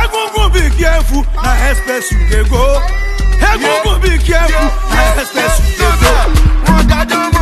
Egungun be careful, na express you dey go. Egungun be careful, na express you dey go. Wọ́n dájọ́